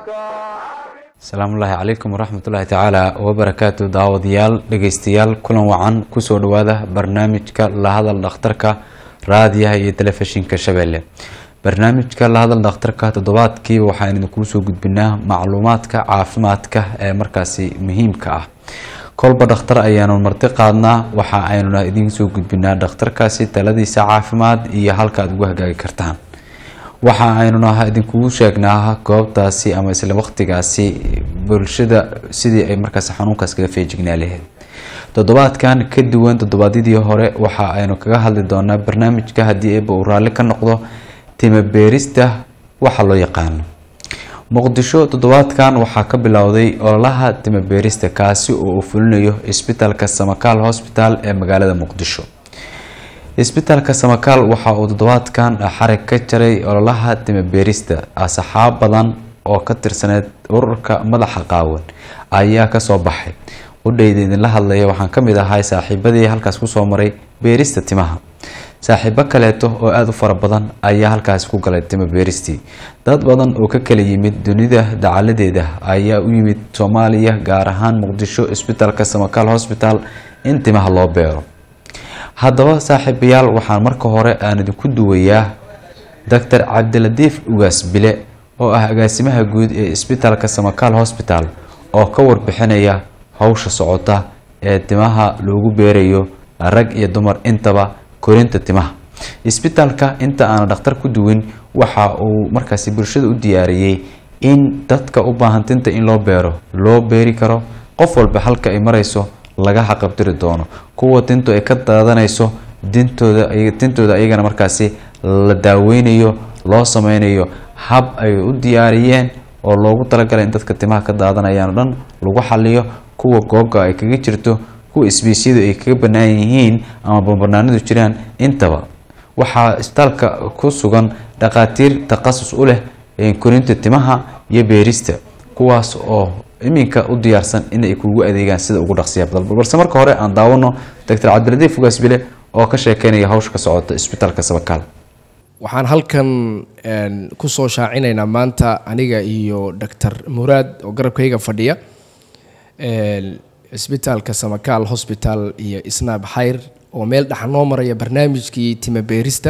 asalaamullaahi calaykum waraxmatullaahi tacaala wabarakaatu daawadayaal dhegeystayaal kulan wacan kusoo dhawaada barnaamijka lahadal dhakhtarka raadiyaha iyo telefishinka shabeelle barnaamijka lahadal dhakhtarka toddobaadkiiba waxaan idinkuu soo gudbinaa macluumaadka caafimaadka ee markaasi muhiimka ah kolba dhakhtar ayaanu marti qaadnaa waxa aynuna idiin soo gudbinaa dhakhtarkaasi taladiisa caafimaad iyo halka aad ugu hagaagi kartaan waxa aynuna idinkugu sheegnaa goobtaasi ama isla waqtigaasi bulshada sidii ay markaas xanuunkaas kaga feejignaa lahayd toddobaadkan ka duwan toddobaadyadii hore waxa aynu kaga hadli doonaa barnaamijka haddii eeba uu raalli ka noqdo timabeerista waxa loo yaqaano muqdisho toddobaadkan waxaa ka bilowday ololaha timabeerista kaasi oo uu fulinayo isbitaalka samakaal hosbital ee magaalada muqdisho isbitaalka samakaal waxa uu toddobaadkan xarig ka jaray ololaha timabeerista asxaab badan oo ka tirsaneyd ururka madaxa qaawan ayaa kasoo baxay qudhayda idinla hadlaya waxaan kamid ahay saaxiibadii halkaas kusoo maray beerista timaha saaxiibo kaleeto oo aada u fara badan ayaa halkaasi ku galay tima beeristii dad badan oo ka kala yimid dunida dacaladeeda ayaa u yimid soomaaliya gaar ahaan muqdisho isbitaalka samakaal hosbital in timaha loo beero haddaba saaxiibayaal waxaan marka hore aan idinku duwayaa doctor cabdiladiif ugaas bile oo ah agaasimaha guud ee isbitaalka samakaal hosbital oo ka warbixinaya howsha socota ee timaha loogu beerayo rag iyo dumar intaba korinta timaha isbitaalka inta aana dhakhtar ku duwin waxa uu markaasi bulshada u diyaariyey in dadka u baahan tinta in loo beero loo beeri karo qof walba halka ay marayso laga xaqabtiri doono kuwa tintu ay ka daadanayso dintooda tintooda ayagana markaasi la daaweynayo loo sameynayo hab ay u diyaariyeen oo loogu talagalay in dadka timaha ka daadanayaan o dhan lagu xaliyo kuwa googa ay kaga jirto kuwa isbiisyadu ay kaga banaan yihiin ama bambanaanadu jiraan intaba waxaa isbitaalka ku sugan dhakhaatiir takhasus u leh korinta timaha iyo beerista kuwaas oo iminka u diyaarsan inay kugu adeegaan sida ugu dhaqsiya badan balse marka hore aan daawano doctor cabdiladiif ugaas bile oo ka sheekeynaya hawsha ka socota isbitaalka sabakaal waxaan halkan kusoo shaacinaynaa maanta aniga iyo doctor muraad oo garabkayga fadhiya isbitaalka samakaal hosbital iyo snaab xayr oo meel dhexa noo maraya barnaamijkii timabeerista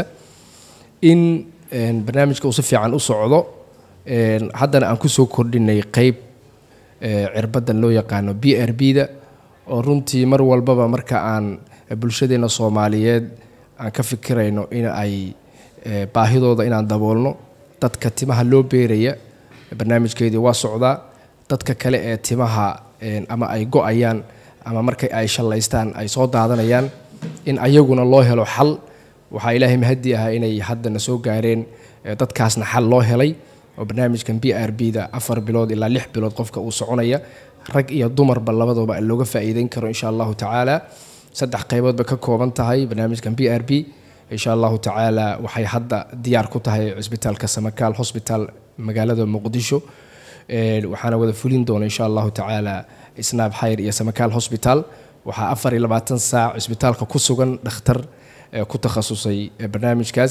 in barnaamijka uu si fiican u socdo haddana aan kusoo kordhinay qeyb cirbadan loo yaqaano b r b da oo runtii mar walbaba marka aan bulshadeena soomaaliyeed aan ka fikirayno in ay baahidooda inaan daboolno dadka timaha loo beeraya barnaamijkeedii waa socdaa dadka kale ee timaha ama ay go-ayaan ama markay ay shallaystaan ay soo daadanayaan in ayaguna loo helo xal waxaa ilaahay mahadi ahaa inay haddana soo gaareen dadkaasna xal loo helay oo barnaamijkan b r b da afar bilood ilaa lix bilood qofka uu soconaya rag iyo dumarba labadooba looga faa'iideyn karo insha allahu tacaala saddex qayboodba ka kooban tahay barnaamijkan b r b insha allahu tacaala waxay hadda diyaar ku tahay cisbitaalka samakaal hosbital magaalada muqdisho waxaana wada fulin doona insha allahu tacaala snaab xayr iyo samakaal hosbital waxaa afar iyo labaatan saac cisbitaalka ku sugan dhakhtar ku takhasusay barnaamijkaas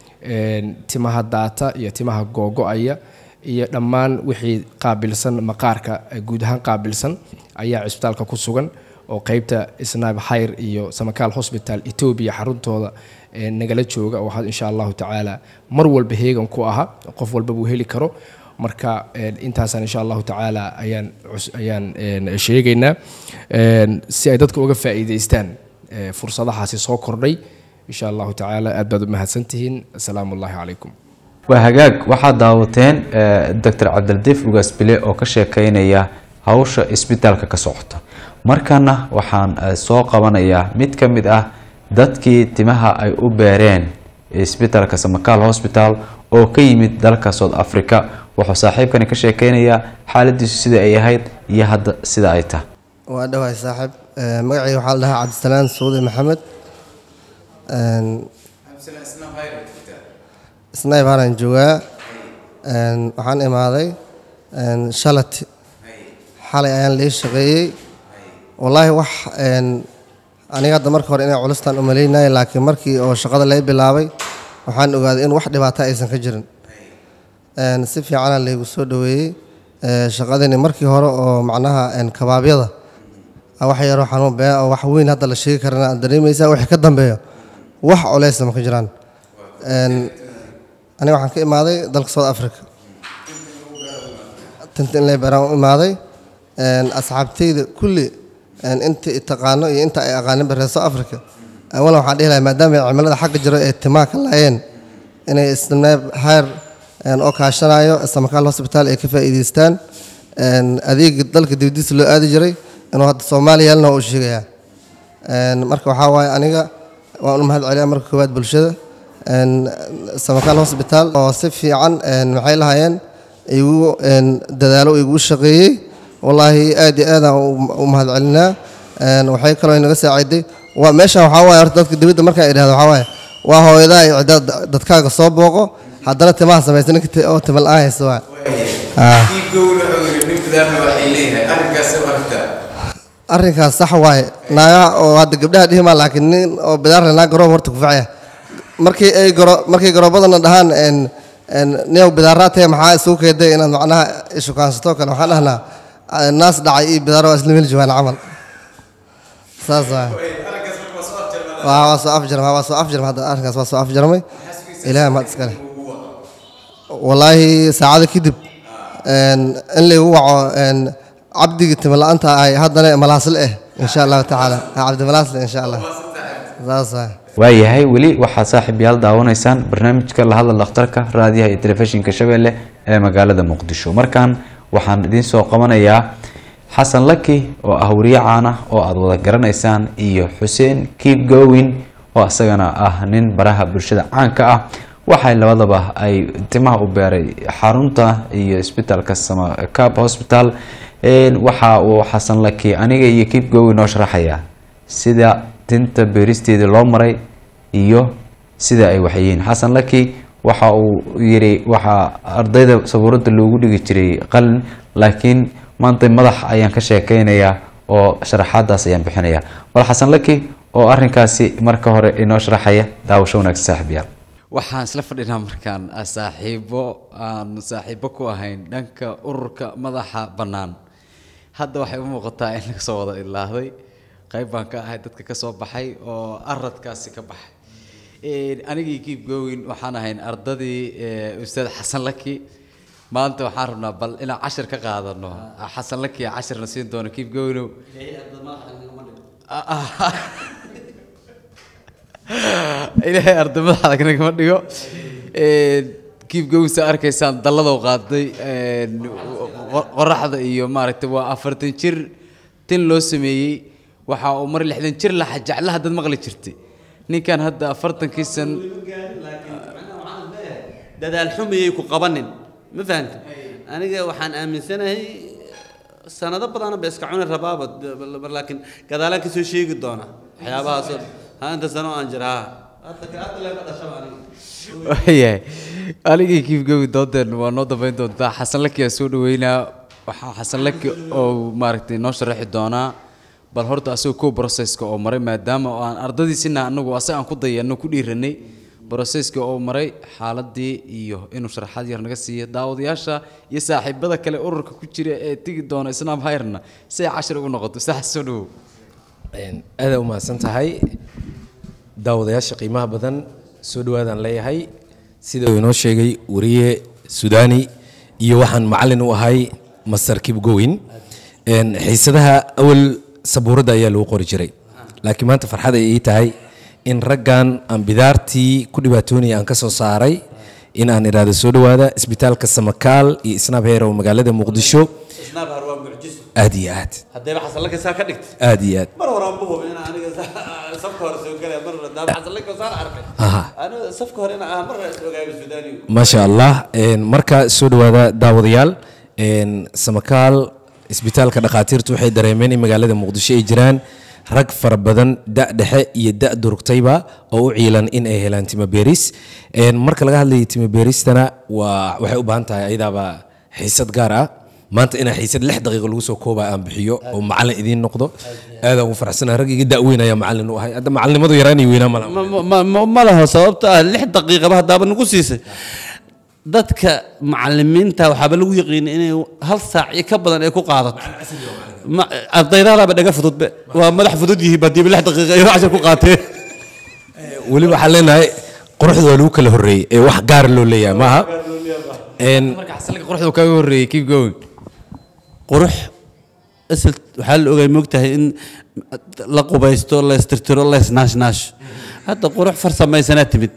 timaha daata iyo timaha googo-aya iyo dhammaan wixii qaabilsan maqaarka guud ahaan qaabilsan ayaa cisbitaalka ku sugan oo qeybta snaab xayr iyo samakaal hosbital etoobiya xaruntooda nagala jooga oo insha allahu tacaala mar walba heegan ku aha qof walba buu heli karo marka intaasaan insha allahu tacaala ayaan ayaan sheegaynaa si ay dadka uga faa'iidaystaan fursadahaasi soo kordhay insha allahu tacaala aad baad u mahadsantihiin asalaamu ullahi calaykum waa hagaag waxaad daawateen doctor cabdiladiif ugaas bile oo ka sheekeynaya hawsha isbitaalka ka socota markana waxaan soo qabanayaa mid ka mid ah dadkii timaha ay u beereen isbitaalka samakaal hosbital oo ka yimid dalka south africa wuxuu saaxiibkani ka sheekeynayaa xaaladiisu sida ay ahayd iyo hadda sida ay tahay waa dhawahay saaxiib magacii waxaa la dhahaa cabdisalaan suudi maxamed snayb haran joogaa waxaan imaaday shalat xalay ayaan lii shaqeeyey wallaahi wax aniga hadda marka hore inay culustaan umalaynaya laakiin markii oo shaqada lay bilaabay waxaan ogaaday in wax dhibaato aysan ka jirin si fiicana laygu soo dhoweeyey ee, shaqadani markii hore oo macnaha een, kabaabyada ah, wax yaroo xanuun bee oo wax weyn hadda la sheegi karana aad dareemaysaa wixii ka dambeeyo wax culaysna ma ka jiraan Een, aniga waxaan ka imaaday dalka south africa tinta in lay baraan u imaaday Een, asxaabtayda kulli een, inta i taqaano iyo inta ay aqaanin reer south africa awalan waxaan dhihi lahaa maadaama ay cimilada xagga jiro ee timaa ka laayeen inay isnaab hayr een, oo kaashanayo samakaal hospital ay ka faa'iidaystaan Een, adeega dalka dibadiisa loo aadi jiray inuu hadda soomaaliya yaalna waa u sheegayaa Een, marka waxaa waaye aniga waan u mahad celiyaa marka koowaad bulshada Een, samakaal hospital oo si fiican een, maxay lahaayeen igu een, dadaalo igu shaqeeyey wallaahi aad iyo aadaan u- u mahad celinaa Een, waxay kaloo inaga saaciday waa meeshan waxaa waaye horta dadka dibadda markaa idhahdo waxaa waaye waa hooyadaa iyo cidda dadkaaga soo booqo haddana timaha samaysa ninka ti- oo tima la-aan haysta waa Ah. arrinkaas sax waaye naagaha oo hadda gabdhaha dhihi maa laakiin nin oo bidaarle naag garoob horta ku facaya markii ay garo markay garoobadana dhahaan een een neew bidaaraa tahay maxaa isugu keeday inaad macnaha ishukaansato kale waxaan dhahnaa ah, naas dhacay iyo bidaaro waa isla meel joogaan camal saas waaye waa waa soo afjarmay waa soo afjarmay hadda arrinkaas waa soo afjarmay ilaahay mahad iskale wallaahi saacado kadib een, in laygu waco een, cabdigii timo la-aanta ahay haddana malaasle eh insha allahu tacaala Ha, cabdi malaasle insha allah saas waay waayahay weli waxaad saaxiibayaal daawanaysaan barnaamijka la hadal dhakhtarka raadiyaha iyo telefishinka shabeelle ee magaalada muqdisho markan waxaan idiin soo qabanayaa xasan laki oo ah wariye caan ah oo aada wada garanaysaan iyo xuseen keep going oo isagana ah nin baraha bulshada caanka ah waxay labadaba ay timaha u beeray xarunta iyo isbitaalka samacab hospital Een, waxa uu xasan laki aniga iyo keep going noo sharaxaya sida tinta beeristeeda loo maray iyo sida ay waxyihiin xasan laki waxa uu yiri waxaa ardayda sabuurada loogu dhigi jiray qalin laakiin maanta madax ayaan ka sheekeynayaa oo sharaxaadaas ayaan bixinaya bal xasan laki oo arinkaasi marka hore inoo sharaxaya daawasho wanaagsan saaxiibyaal waxaan isla fadhinaa markaan ah, saaxiibo aan saaxiibo ku ahayn dhanka ururka madaxa bannaan hadda waxay u muuqataa in laga soo wada ilaahday qayb baan ka ahay dadka ka soo baxay oo aradkaasi ka baxay Een, anigii keep going waxaan ahayn ardadii eh, ustaad xasan laki maanta waxaan rabnaa bal inaan cashir ka qaadano xasan laki cashirna siin doono keep going ilaahay arday madaxda nagama dhigo kiib gowsa arkaysaan dalladow qaaday een, qo- qoraxda iyo maaragtay waa afartan jir tin loo sameeyey waxa uu mar lixdan jir laxa jeclaha dad maqli jirtay ninkan hadda afartankii san dadaal xumayay ku qabanin ma fahanta aniga waxaan aaminsanahay sanado badana ba iska cuni rabaaba d- laakiin gadaalaan ka soo sheegi doona waxyaabahaasoo ha inta sano aan jira ha hadda ka hadda leeba dhashaba aniga waayahay anigii kiif gowi doodeen waa noo dambeyn doontaa xasan laki aa soo dhaweynaa waxaa xasan laki oo maaragtay noo sharaxi doonaa bal horta asagoo kow processka oo maray maadaama oo aan ardadiisina anagu asaga aan ku dayano ku dhiiranay processka oo maray xaaladii iyo inuu sharaxaad yar naga siiyo daawadayaasha iyo saaxiibada kale ururka ku jira ee tegi doona isnaam hayrna si ay cashir ugu noqoto sax soo dhawow aada u mahadsan tahay daawadayaasha qiimaha badan soo dhawaadaan leeyahay sida uu inoo sheegay wariye sudaani iyo waxaan macalin u ahay master kibgowin Een, xiisadaha awal sabuuradda ayaa lagu qori jiray laakiin maanta farxad ay ii tahay in raggan aan bidaartii ku dhibaatoonaya aan ka soo saaray in aan idhaahdo soo dhawaada isbitaalka samakaal iyo isnaab heer oo magaalada muqdisho isnaab har waa mucjiso aad iyo aad haddayba xasan laka saa ka dhigta aad iyo aad mar horaan bu hubin inaan aniga safka hore soo galaya mar daaba xasan laka saan arkay Aha. aniga safka hore inaan ah mar is ogaaba sudaanigu maasha allah Een, marka soo dhawaada daawadayaal Een, samakaal isbitaalka dhakhaatiirtu waxay dareemeen in magaalada muqdisho ay jiraan rag fara badan da' dhexe iyo da' durugtayba oo u ciilan in ay helaan timo beeris Een, marka laga hadlayo timo beeristana waa waxay u baahan tahay ayadaaba xiisad gaar ah maanta inaa xiisad lix daqiiqo lagu soo kooba aan bixiyo oo macalin idiin noqdo aadaan ugu faraxsanahay rag iga da' weyn ayaa macalin u ahay hadda macalinimadu yaraanay weynaa malaha ma- ma- ma- ma laho sababta ah lix daqiiqaba haddaaba nagu siisay dadka macalimiinta waxaaba lagu yaqiin inay hal saac iyo ka badan ay ku qaadato Ma- ardaydaadaaba dhaga fududbe waa madax fudud yihiin badiiba lix daqiiqa ay cashar ku qaateen weli waxaan leenahay quruxda waa lagu kala horreeyey ee wax gaara loo leeyahay maaha Een, marka xasanlaka quruxda uu kaaga horreeyey keep going qurux isl waxaa la ogay moogtahay in la qubaysto la istirtiro la isnaashnaasho hadda qurux farsamaysanaa timid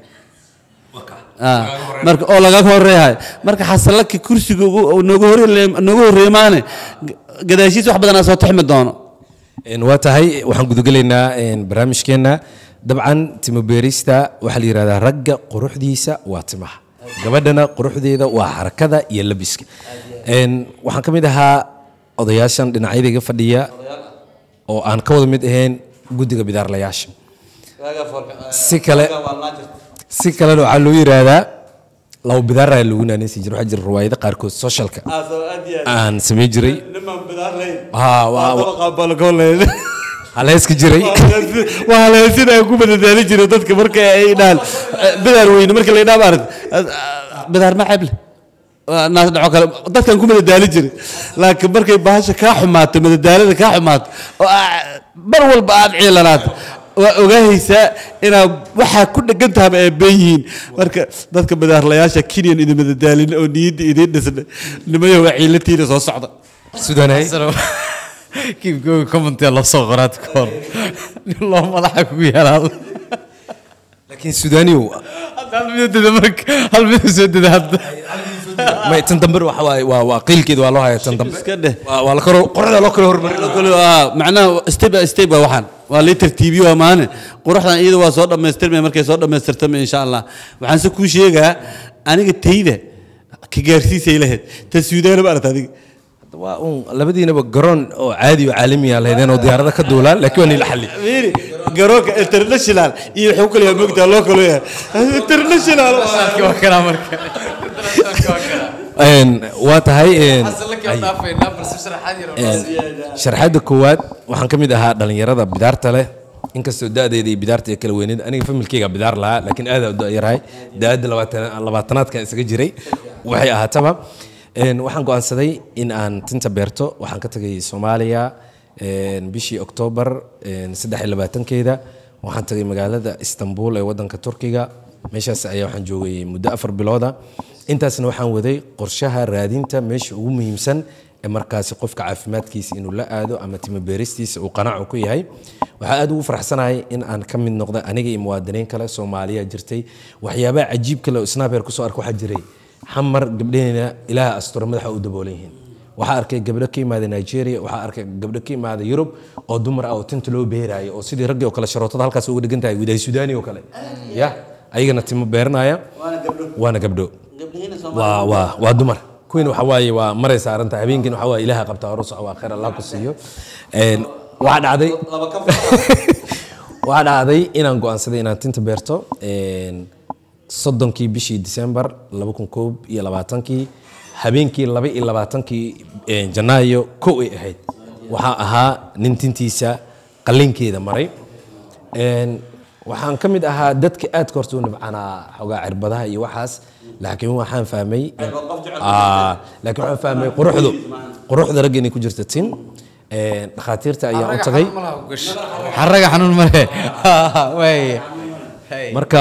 Ah, marka oo laga horeeyahay marka xasanlaki kursiga ugu- uu nooga horreey nooga horreey maane gadaashiis wax badanaa soo tixmi doono een, waa tahay waxaan gudagelaynaa een, barnaamijkeenna dabcan timo beerista waxaa la yidhahdaa ragga quruxdiisa waa timaha gabadhana quruxdeeda waa xarakada iyo labiska Een, waxaan ka mid ahaa odayaashan dhinacyadayga fadhiya oo aan ka wada mid ahayn guddiga bidaarlayaasha si kale si kalena waxaa loo yidhaahdaa laba bidaaraa lagu naanaysi jira waxaa jira riwaayado qaarkood socialka aan samayn jiray Haa, waa- waa- haleyska jiray waa haleesida ay ku madadaali jira dadka marka ay dhaal bidaar weyne marka la dhaab arag bidaar ma ceble Waa naas dhaco kale dadkan ku madadaali jiray laakiin markay bahasha kaa xumaato madadaalada kaa xumaato oo aa- mar walba aad ciilanaato waa ogaahaysaa inaad waxaa ku dhegan tahaba ay been yihiin marka dadka bidaarlayaasha kenyan idin madadaalin oo niyadda idiin dhisna nimayo waa ciilatiina soo socda sudanay keep going commentia loo soo qoraad ka hor nin loo madaxa kugu yaraado laakiin sudaaniyow hadda hal midoo deda marka hal midoo soo deda hadda may tan dambe waxa waaye waa waa qiilkeeda waa loo haya tan dambe iska dheh waa waa la karo quruxda loo kala hormarin kale waa macnaha step by step waa waxaan waa lii tartiibiyo waa maane quruxdan iyada waa soo dhammaystirmaya markay soo dhammaystirtama insha allah waxaan se kuu sheegaa aniga tayda ka gaarsiisay lahayd ta suudaana ba aragta adiga waa un labadiinaba garoon oo caadi oo caalami ah lahaydeen oo diyaarada ka duulaan laakiin waa nila xalli fiiri garoonka international iyo wuxuu kale yaa moogtaa loo kalo yahay international waa kanaa marka Een, waa tahay een, xasanlaki oo dhaafaynaa balse sharaxaad yar oo noo sii. sharxadda koowaad waxaan ka mid ahaa dhallinyarada bidaarta leh inkastoo da-deeda iyo bidaarta ay kala weyneed aniga familkeyga bidaar lahaa laakiin aad u yarahay da-adda labaatan- labaatanaadkan isaga jiray waxay ahaataba Een, waxaan go'aansaday in aan tinta beerto waxaan ka tagay soomaaliya een, bishii oktoobar een, saddex iyo labaatankeeda waxaan tagay magaalada istanbul ee wadanka turkiga meeshaas ayaa waxaan joogay muddo afar bilooda intaasna waxaan waday qorshaha raadinta meesha ugu muhiimsan ee markaasi qofka caafimaadkiisa inuu la aado ama timo beeristiisa uu qanaaco ku yahay waxaa aad ugu faraxsanahay in aan ka mid noqday aniga iyo muwaadiniin kale soomaaliya jirtay waxyaabaha cajiib kale oo snaabeer kusoo arka waxaa jiray xamar gabdhaheena ilaaha astura madaxa u daboolan yihiin waxaa arkay gabdho ka imaada nigeria waxaa arkay gabdho ka imaada yurub oo dumar ah oo tinta loo beeraayo oo sidii raggii oo kale sharootada halkaas uga dhigan tahay widaay sudaani oo kale ya ayagana timo beeranaya waana gabdho waa waa waa dumar kuwiina waxa waaye waa maray saaran tahay habeenkiina waxa waaye ilaaha qabtaa hore soco waa khayr allah ku siiyo Een, waxaa dhacday waxaa dhacday inaan go'aansaday inaan tinta beerto Een, soddonkii bishii disembar laba kun koob iyo labaatankii habeenkii laba iyo labaatankii een, janaayo kow ay ahayd waxaa ahaa nin tintiisa qallinkeeda maray Een, waxaan ka mid ahaa dadka aadka horta u nibcanaa xogaa cirbadaha iyo waxaas laakiin waxaan fahmay Ah, laakiin waxaan fahmay quruxdu quruxda ragga inay ku jirta tin Een, dhakhaatiirta ayaan u tagay xaraga xanuun male waay marka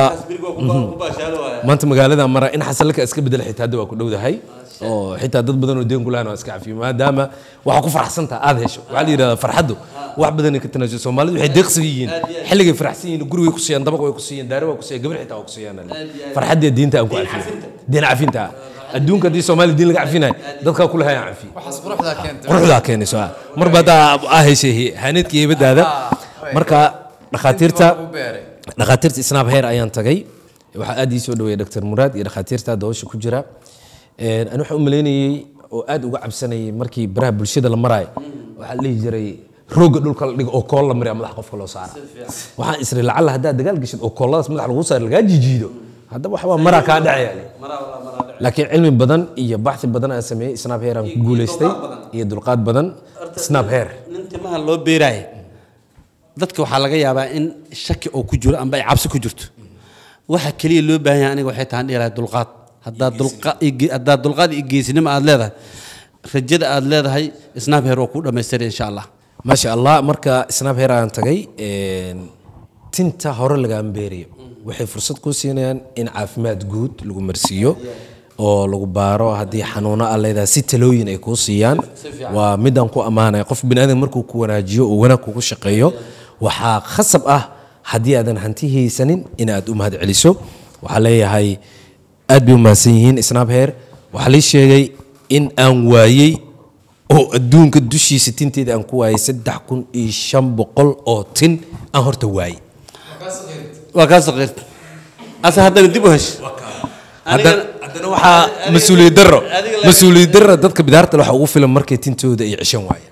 maanta magaalada mara in xasanlaka iska bedela xitaa hadda waa ku dhowdahay oo xitaa dad badan oo deen ku lahayn waa iska cafiyo maadaama waxaa ku faraxsantaha aad hesho waxaa la yidhahdaa farxaddu wax badanay ka tanaasul soomaalidu waxay deeqsiga yihiin xilligay faraxsan yihiin gurigay ku siiyaan dabaq way ku siiyaan daare waa ku siiyaan gabar xitaa waa ku siiyaan farxaddee diinta aan ku cafiyo diin cafinta ah adduunka haddii soomaali diin laga cafinayo dadkaa kule hayaan cafiyo waxaas quruxdaa keentay quruxdaa keenayso ah marba haddaa aa heshay haneedkii heybadaada marka dhakhaatiirta dhakhaatiirta isnaab heer ayaan tagay waxaa aad ii soo dhaweeyay dr muraad iyo dhakhaatiirta doosha ku jira Een, ani waxaan u malaynayey oo aad uga cabsanayay markii baraha bulshada la maraayo waxaa la dhihi jiray rooga dhulka la dhigo oo kool la mariya madax qofka loo saara waxaan isri lacalla haddaad dagaal geshid oo kooladaas madax lagu saara lagaa jijiido haddaba waxbaa maraa kaa dhacaya laakiin cilmi badan iyo baxsi badan aan sameeyey snap hair aan ku guulaystay iyo dulqaad badan snap hair nin timaha loo beeraaya dadka waxaa laga yaabaa in shaki oo ku jiro amba ay cabsi ku jirto waxa keliya loo baahan yahay aniga waxay tahay dhihi lahay dulqaad haddaad dulqa- iyo ge- haddaad dulqaad iyo geesinimo aad leedahay rajada aad leedahay snapher waa kuu dhammaystiray insha allah maasha allah marka snap hair aan tagay een, tinta hore laga ambeeriyo waxay fursad kuu siinayaan in caafimaad guud lagu marsiiyo oo lagu baaro haddii xanuuno a leedahay si talooyin ay kuu siiyaan waa midaan ku ammaanaya qof biniaadan markuu ku wanaajiyo oo wanaag kugu shaqeeyo waxaa khasab ah haddii aadan hanti haysanin inaad u mahad celiso waxaa leeyahay aad bay u mahadsan yihiin snap hair waxaa lii sheegay in aan waayey oo adduunka dushiisa tinteeda aan ku waayay saddex kun iyo shan boqol oo tin aan horta waayey waa kaa saqiirta ase haddana dib u hesh haddana haddana waxaa mas-uuliyad darro mas-uuliyad darro dadka bidaarta waxa ugu filan markay tintooda ay ceshan waayeen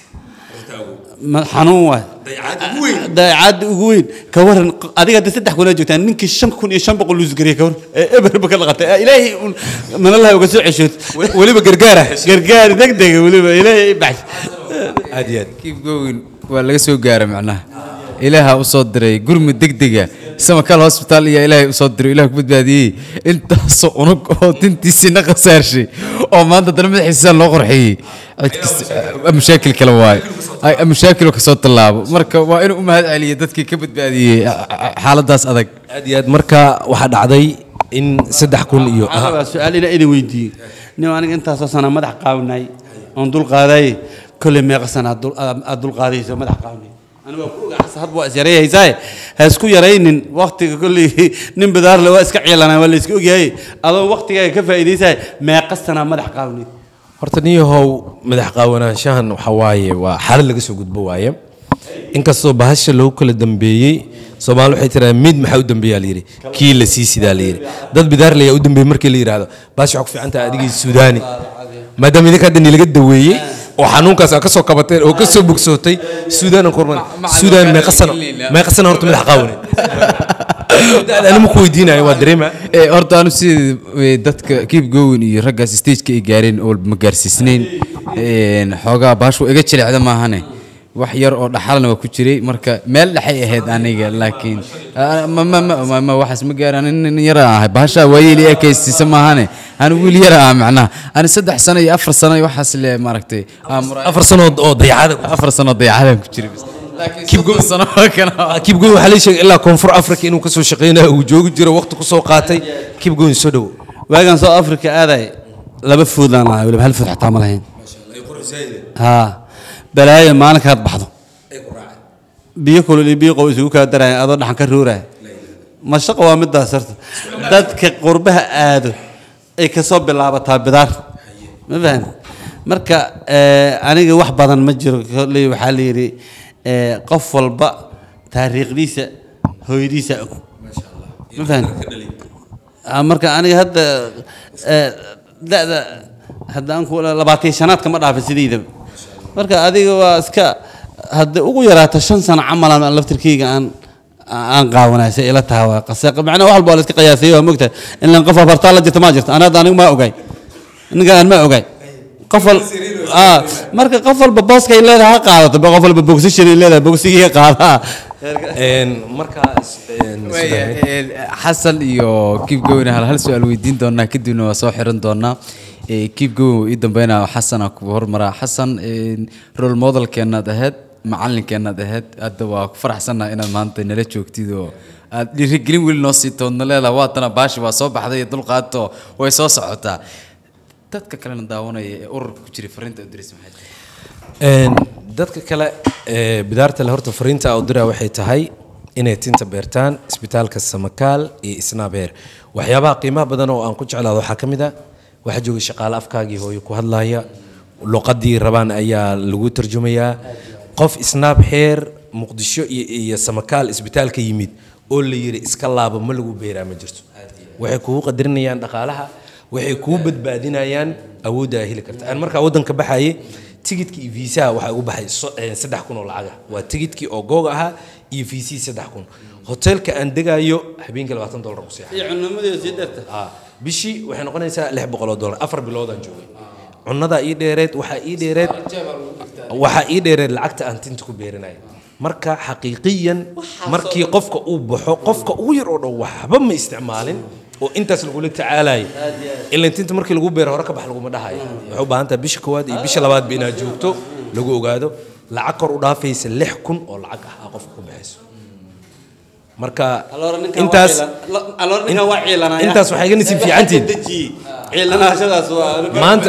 Ma- xanuun waay dayacaadda ugu weyn ka waran adiga hadda saddex kunaa joogtaan ninkii shan kun iyo shan boqol luusgariya ka waran ee eberba ka dhaqatay ee ilaahay un manalaha uga soo ceshood weliba gargaara gargaar degdega weliba ilaahay i baxsh aad iyo aad keep going waa laga soo gaara macnaha ilaaha u soo diray gurmud degdega samakal hospital iyo ilaahay u soo diray ilaah ku badbaadiyey intaasoo unug oo tintiisiina khasaarshay oo maanta dana madaxiisa loo qorxiyey cid kasta mashaakil kale waaye ay mashaakil kasoo tallaabo marka waa inuu u mahad celiyo dadkii ka badbaadiyey xaaladaas adag aad iyo aad marka waxaa dhacday in saddex kun iyo waxaan rabaa su-aal inaa idin weydiiyo nin aniga intaasoo sana madax qaawnay oon dul qaadaye kolley meeqa sana aad dul- aad aad dul qaadayso madax qaawnay aniga waa ku ogaa xasa hadba waa is yareeyahaysaaye ha isku yaraynin waktiga kolley nin bidaarle waa iska ciilanaa waa la iska ogyahay adoo waktigaaga ka faa'iidaysaay meeqa sana madax qaawnay horta niyahow madax qaawanaanshahan waxa waaye waa xaalad laga soo gudbo waaye inkastoo bahasha lagu kala dambeeyey soomaali waxay tiraa mid maxaa u dambeeyaa layidhi kii la sii sidaa layidhi dad bidaarle ayaa u dambeeyey markii la yidhaahdo bahasha waxaa ku fiican tahay adigii suudaani maadaama idinka hadda nilaga daweeyey oo xanuunkaas aa ka soo kabateen oo ka soo bogsootay suudaan aan ku hormarin suudaan meeqa sano meeqa sano horta madax qaawaneed anima ku weydiinayo waa dareema Eh, horta anu sida dadka keep going iyo raggaas stageka ay gaareen oo ma gaarsiisnayn Een, xoogaa baashu iga jilicda maahane wax yar oo dhaxalna waa ku jiray marka meel dhexay ahayd aniga laakiin ah, ma ma ma ma- ma waxaas ma gaaran nin yar aan ahay baasha waayeeli ekaysiisa maahane ani wiil yar ah macnaha ani saddex sano iyo afar sano iyo waxaas le maaragtay aan muraayad- afar sanood oo dayacada afar sano dayacadan ku jiray bis. laakiin soddon sano waa kana kibgoyn waxaa la sheegay ilaa koonfur africa inuu kasoo shaqeynayo uu joogi jiro waqti kusoo qaatay kibgoyn soo dhowo waagaan soo africa aaday laba foodlaan lahaa weliba hal food xataa ma lahayn haa balaayo maalinkaad baxdo biyo kulul iyo biyo qow isugu kaa daraya adoo dhaxan ka ruuraya ma shaqo waa midaas horta dadka qurbaha aado ay kasoo bilaabataa bidaar ma fahan marka eh, aniga wax badan ma jiro kolley waxaa la yidhi eh, qof walba taariikhdiisa hooyadiisa og ma fahan Ah, marka aniga hadda eh, da'da hadda aan ku labaatan shanaadka ma dhaafin sidaydaba marka adiga waa iska hadda ugu yaraato shan sano camalan aan laftirkeyga aan aan qaawanay say ila tahay waa qase macnaha wax walba waa la iska qiyaasay waa mogtahay in lan qof afartaa la jirta ma jirto ana hadda anigu ma ogay ninka aan ma ogay qof wal ah marka qof walba booskay leedahay ha qaadato ba qof walba bogsashan ay leedahay bogsigii qaadaa markaas xasan iyo keep going hal hal su-aal weydiin doonaa kadibna waa soo xiran doonaa Eh, keep going wuu ii dambeynaa xasana ku hormaraa xasan eh, role modelkeenaad ahayd macalinkeenaad ahayd hadda waa ku faraxsannaha inaad maanta nala joogtid oo aad dhiirigelin weli noo sii toodna leedaha waatana baashi waa soo baxday iyo dulqaato way soo socotaa dadka kalena daawanaya ee ururka ku jiray fariinta u diraysa maxay tahay dadka kale ee bidaarta le horta fariinta u diraa waxay tahay inay tinta beertaan isbitaalka samakaal iyo isnaabeer waxyaabaha qiimaha badan oo aan ku jeclaado waxaa ka mid a waxaa jooga shaqaale afkaagii hooyo ku hadlaya luqadii rabaan ayaa lagu tarjumayaa qof isnaab xeer muqdisho iyo, iyo samakaal isbitaalka yimid oo la yiri iska laabo ma lagu beeraa ma jirto waxay kugu qadarinayaan dhaqaalaha waxay kuu badbaadinayaan awoodda ay heli karta aan markaa waddanka baxayay tigidkii iyo fiisaha waxaa ugu baxay so- eh, saddex kun oo lacaga waa tigidkii oo googa ahaa iyo fiisihii saddex kun hoteelka aan degayo habeenkii labaatan dollar ku seexay iyo cunnimadii sii dheerta Ah, bishii waxay noqonaysaa lix boqol oo dollar afar biloodaan joogay cunadaa ii dheereed waxaa ii dheereed waxaa ii dheereed lacagta aan tinta ku beerinaya marka xaqiiqiyan markii qofka uu baxo qofka ugu yar oo dhan waxba ma isticmaalin oo intaas lagula tacaalayo ilan tinta markii lagu beero hore ka bax laguma dhahayo waxay u baahan tahay bisha koowaad iyo bisha labaadba inaad joogto lagu ogaado lacag kor u dhaafaysa lix kun oo lacag ah aa qofka ku baxayso marka intaas intaas waxay iga nasiib fiicantihin maanta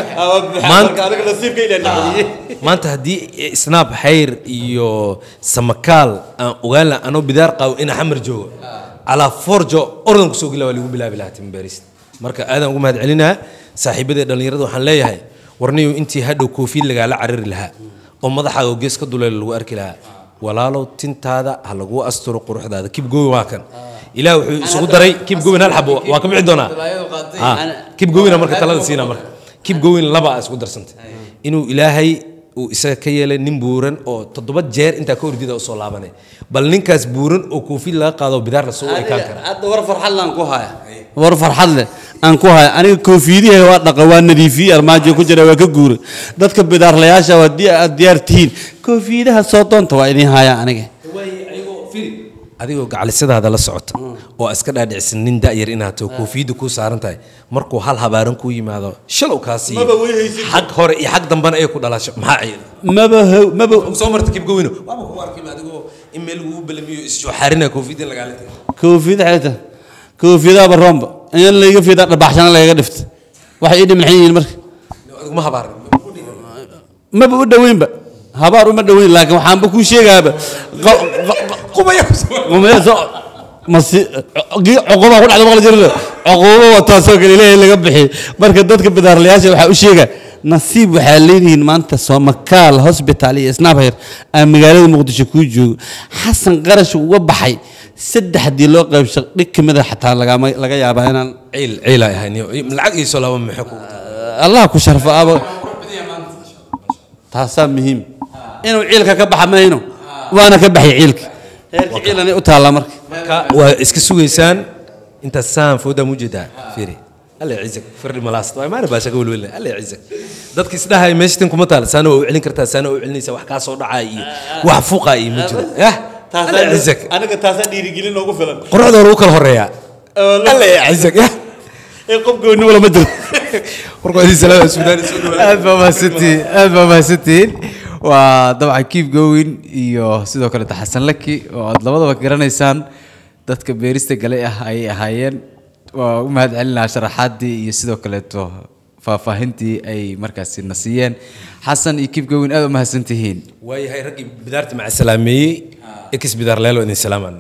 maanta haddii snaab xayr iyo samakaal aan ogaan laha anoo bidaar qabo inaa xamar joogo calaa forjo ordan kusoo gela waa lagu bilaabi lahaa timberis marka aadaan ugu mahad celinaa saaxiibadee dhallinyarada waxaan leeyahay warniyow intii hadhow koofiid lagaala carari lahaa oo madaxaaga oo gees ka duleela lagu arki lahaa walaalow tintaada ha lagu asturo quruxdaada kib gowin waa kan ilaah wuxuu isugu daray kib gowin hal xabo waa ka bixi doonaa Ha, kib gowina marka talada siinaa marka kib gowin laba a isku darsantay inuu ilaahay uu isaga ka yeelay nin buuran oo toddoba jeer intaa ka ordida usoo laabanay bal ninkaas buuran oo koofid laga qaado bidaar lasoo ekaan kara hadda war farxad laan ku haya war farxad leh aan ku haya aniga koofiidihi waa dhaqa waa nadiifiyey armaajo ku jira waa ka guuray dadka bidaarlayaasha waa di- aad diyaar tihiin koofiidaha soo doonta waa idin haya aniga adigoo gacalisadaada la socota oo iska dhaadhicsan nin da'yar inaad taho koofiyadda kuu saaran tahay markuu hal habaaran kuu yimaado shalow kaa siiyo Maba way haysid. xag hore iyo xag dambana ay ku dhalasho maxaa ciidan maba how- maba soo marta kibgowino waaba ku arkay adigoo in meel lagugu balamiyo isjooxaarina koofiyadda lagaala tagay koofiyada xeeta koofiyadaaba roomba in layga fidaa dhabaxshana lagaga dhifta waxay ii dhiman yihiin marka adiguma habaaran maba u dhoweynba habaar uma dhoweyn laakiin waxaanba kuu sheegaaba cuquba ku dhacda maqli jirna cuqubo wataasoo kale ilaahay laga bixiy marka dadka bidaarlayaasha waxaa u sheega nasiib waxaa leedihiin maanta soomakaal hosbital iyo snabher aan magaalada muqdisho kuu joogo xasan qarash uga baxay saddexdii loo qaybsha dhig ka mid a xataa lagama laga yaabaa inaan ciil ciila ahay lacag iisoo laba maxay ku allah ku sharfo aba taasaa muhiim inuu ciilka ka baxa mayno waana ka baxay ciilka heerka ciilanay u taallaa marka marka waa iska sugaysaan inta saan foodaa mujeedaa fiiri alla yacizak firdhi malaast waa maana baasha ka welwelna alla yacizak dadka isdhahay meesha tin kuma taal saana waa u celin kartaa saana waa u celinaysaa wax kaa soo dhacaa iyo wax fuqaa iyo ma jiro yah alla yacizak aniga taasaa dhiirigelin noogu filan quruxda lagu kala horeeyaa alla yacizak yah ee qof gooni wala ma jiro warkoodii salaada suudaan soo dhawaada aad baa mahadsantihiin aad baa mahadsantihiin waa dabcan keep going iyo sidoo kaleeto xasan laki oo aad labadaba garanaysaan dadka beerista gale ah ayay ahaayeen waa u mahad celinaha sharaxaadii iyo sidoo kaleeto faahfaahintii ay markaasi na siiyeen xasan iyo keep going aad u mahadsantihiin waayahay raggii bidaarta maca salaameeyey ex bidaar leelo idin salaamaan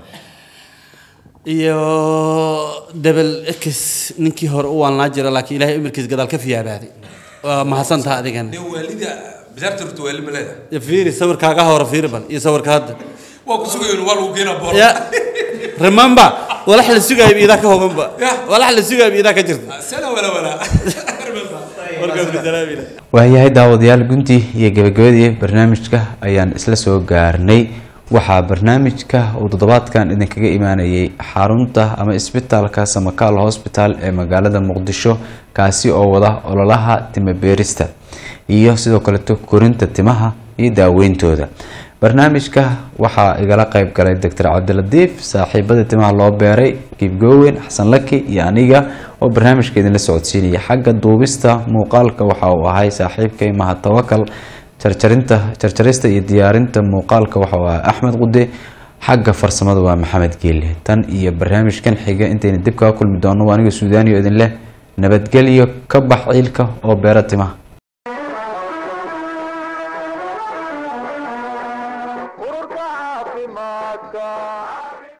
iyo debel x ninkii hore u waalnaa jira laakiin ilaahay imirkiis gadaal ka fiyaabaaday waa mahadsantaha adigan waalida bidaarta rurta waali ma leedahay fiiri sawirkaaga hore fiiri bal iyo sawirka hadda waa ku sugayn waa lagu keenaa boor ya remember walax la sugaayo iidaa ka hoganba walax la sugaayo iidaa ka jirta sala wala wala warkaas bisalaamina waayahay daawadayaal guntii iyo gabagabadii barnaamijka ayaan isla soo gaarnay waxaa barnaamijka uu toddobaadkan idinkaga imaanayay xarunta ama isbitaalka samakaal hosbital ee magaalada muqdisho kaasi oo wada ololaha timo beerista iyo sidoo kaleto korinta timaha iyo daaweyntooda barnaamijka waxaa igala qeyb galay doctor cabdilatiif saaxiibada timaha loo beeray kiibgowen xasan laki iyo aniga oo barnaamijka idinla socodsiinaya xagga duubista muuqaalka waxa uu ahay saaxiibkay mahad tawakal jarjarinta jarjarista iyo diyaarinta muuqaalka waxa uu ahay axmed qude xagga farsamada waa maxamed geelle tan iyo barnaamijkan xiga intayna dib kaga kulmi doono waa aniga suudaaniyo idin leh nabadgelyo ka bax ciilka oo beera timaha ururka caafimaadka